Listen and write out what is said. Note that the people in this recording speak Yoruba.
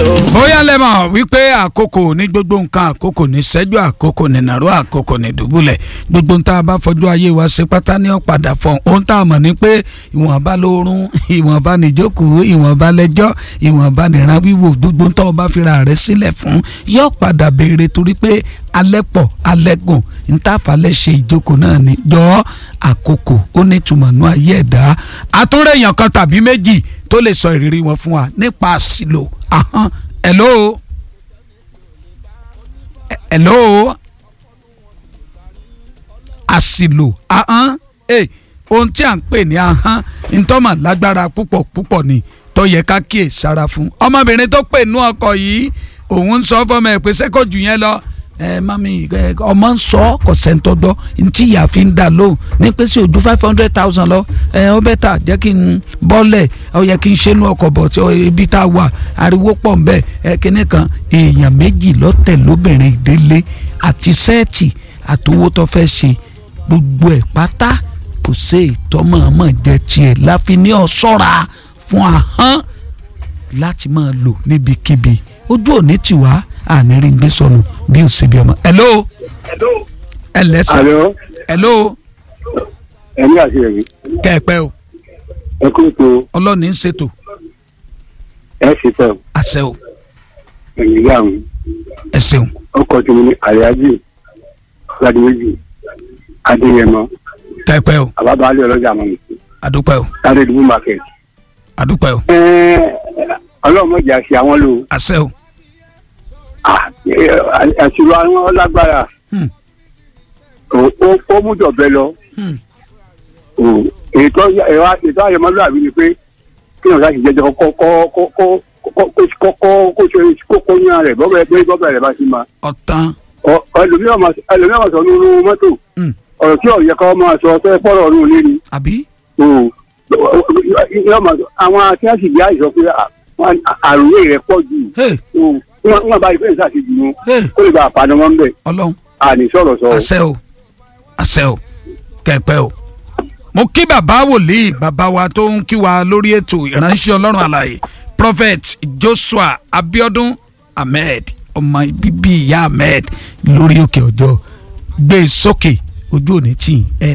o. bóyá lẹ mọ̀ wípé àkókò ní gbogbo nǹkan àkókò ní ṣẹ́jú àkókò ní nàró àkókò ní dùbúlẹ̀ gbogbo nǹkan tá a bá fọjú ayé wa ṣe pátá ní ọ̀padà fún ohun tá a mọ̀ ní pé ìwọ̀nba lóorun ìwọ̀nba níjókòó ìwọ̀nba lẹ́jọ́ ìwọ̀nba nìran wíwò gbogbo nǹkan ọba fira rẹ̀ sílẹ̀ fún yóò padà béèrè torí pé alẹ́ pọ̀ alẹ́ gùn ntàfàlẹ́ ṣe ìjókòó náà ni jọ àkókò ó ní tùmọ̀nù ayé ẹ̀dá àtúrẹ̀yàn kan tàbí méjì tó lè sọ ìrírí wọn fún wa nípa àṣìlò ahọ́n hello hello àṣìlò ahọ́n eh, ohun tí à ń pè ní ahọ́n ntọ́mọ̀ lágbára púpọ̀ púpọ̀ ni tó yẹ ká kíyè sára fún ọmọbìnrin tó pè nú ọkọ yìí òun ń sọ fọmọ ẹ pé sẹ́kọ̀ jù yẹn lọ ẹ mami ẹ ọmọ ń sọ kò sẹ́ńtọ́dọ́ ntí ìyá fi ń dà lóhùn ní pé sí ojú five hundred thousand lọ ẹ ọ bẹ́ẹ̀ tà jẹ́ kí n bọ́lẹ̀ ọ yẹ kí n ṣe inú ọkọ̀ bọ̀ tí ibi tá a wà ariwo pọ̀ nbẹ ẹ kíní kan èèyàn méjì lọ́tẹ̀ lóbìnrin ìdílé àti sẹ́ẹ̀tì àtowó tó fẹ́ ṣe gbogbo ẹ̀ pátá kò sí ìtọ́mọ̀ọ́mọ̀ jẹ tiẹ̀ láfi ní ọ ṣọ́ra fún ahọ́n láti máa lò níbikíbi ojú òní tiwa àní rí gbé sọnù bí ó ṣe bí ọmọ. hello ẹlẹ́sà Àlọ́ hello ẹ̀mí àti ẹ̀mí kẹ́ẹ̀pẹ́ o ẹ kú ètò ọlọ́ọ̀ni ń ṣètò ẹ̀ ṣe tẹ̀ àṣẹ o ẹ̀yìn ìyá mi ẹ ṣeun ọkọ̀ tí mo ní àyájí ọ̀làdìmẹ́jì adéyẹmọ kẹ́ẹ̀pẹ́ o àbábálẹ̀ ọlọ́jà mọ̀ mi àdúpẹ́ o sáré ìdúgbò market. àdúpẹ́ o ọlọ́mọdé àṣẹ àwọn lò àṣẹ o àṣìlò àwọn ọlágbára Hmm. ó ó mú dọ̀bẹ lọ Hmm. ètò ètò àyẹ̀mọ́lúwàbí ni pé kí ọ̀gá sì jẹjọ kọ́ kọ́ kọ́ kọ́ kọ́ kọ́ kọ́ kó ṣe kó kó yán rẹ̀ bọ́bẹ̀ pé bọ́bẹ̀ rẹ̀ bá ti ma ọ̀tán ẹlòmíràn máa sọ nínú mọ́tò Hmm. ọ̀rọ̀ tí ọ̀yẹ́ kọ́ máa sọ fẹ́ pọ̀rọ̀ ọ̀run lé ni àbí yọ máa sọ àwọn tí wọ́n sì bí àìsàn pé àròyé rẹ̀ pọ̀ jù hey wọ́n bá ìfẹ́ ìsàṣejù wọn hey kó lè bá àpàdé wọn bẹ̀ ọlọ́run àní sọ̀rọ̀ sọ. àṣẹ o àṣẹ o kẹ́ẹ̀pẹ́ o mo kí bàbá wòlíì bàbá wa tó ń kí wa lórí ètò ìránṣẹ́ ọlọ́run àlàyé prophet joshua abiodun ahmed ọmọ bíbí ìyá ahmed lórí òkè ọjọ́ gbé e sókè ojú òní tì ẹ